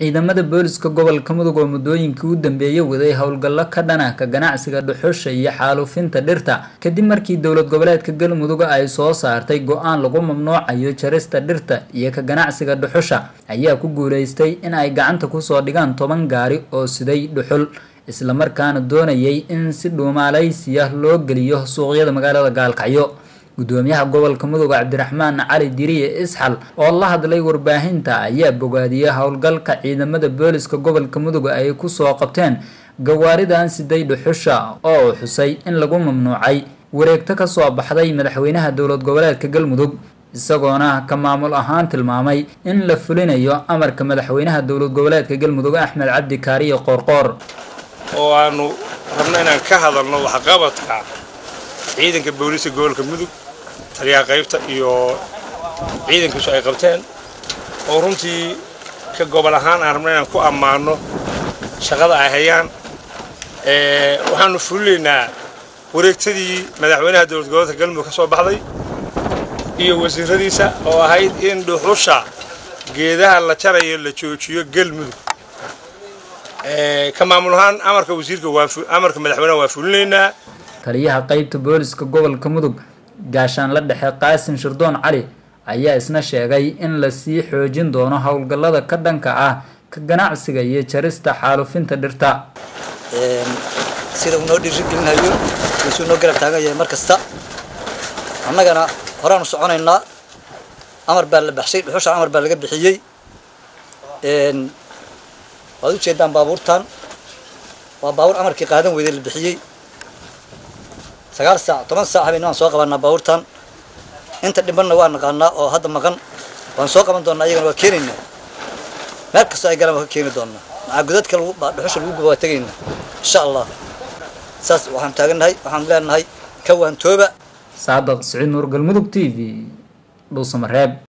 ciidamada booliska gobolka mudug oo muddooyinkii u dambeeyey waday howlgallo ka dhana ka ganacsiga dhuxusha iyo xaalufinta dhirta kadib markii dowlad goboleedka galmudug ay soo saartay go-aan lagu mamnuucayo jarista dhirta iyo ka ganacsiga dhuxusha ayaa ku guuleystay in ay gacanta kusoo dhigaan toban gaari oo siday dhuxul islamarkaana doonayay in si dhuumaalaysiya loo geliyo suuqyada magaalada gaalkacyo gudoomiyaha gobolka mudug cabdiraxmaan cali diriye isxal oo la hadlay warbaahinta ayaa bogaadiyey howlgalka ciidamada booliska gobolka mudug ay kusoo qabteen gawaaridan siday dhuxusha oo xusay in lagu mamnuucay wareegto kasoo baxday madaxweynaha dowlad goboleedka galmudug isagoona ka maamul ahaan tilmaamay in la fulinayo amarka madaxweynaha dowlad goboleedka galmudug axmed cabdi kaariye qoorqoor oo aanu rabno inaan ka hadalno waxqabadka ciidanka booliska gobolka mudug taliyaha qaybta iyo ciidankiisu ay qabteen oo runtii ka gobol ahaan aan rabno inaan ku ammaano shaqada ay hayaan waxaanu fulinaynaa wareegtadii madaxweynaha dowlad goboleedka galmudug ka soo baxday iyo wasiiradiisa oo ahayd in dhuxusha geedaha la jarayo la joojiyo galmudug ka maamul ahaan amarka wasiirka amarka madaxweynaha waa fulinaynaa taliyaha qaybta booliska gobolka mudug gaashaan la dhexe qaasim shirdoon cali ayaa isna sheegay in lasii xoojin doono howlgallada ka dhanka ah ka ganacsiga iyo jarista xaalufinta dhirta sida uu noo dhiirigelinayo isuu noo garab taagan yahay mar kasta annagana horaanu soconaynaa amar baa la baxshay dhuxusha amar baa laga bixiyey waad ujeedaan baabuurtan waa baabuur amarkii qaadan weyday la bixiyey sagaal saac toban saac habeen waan soo qabanaa baabuurtan inta dhibanna waa naqaanaa oo hadda maqan waan soo qaban doonaa iyagana waa keenaynaa meel kastoo ay galaan waan ka keeni doonaa maxaa godadka dhuxusha lagu guba waa tegaynaa insha allah saas waxaan taagannahay waxaan leenahay ka waantooba saadaq siciid nuur galmudug t v dhuusamareeb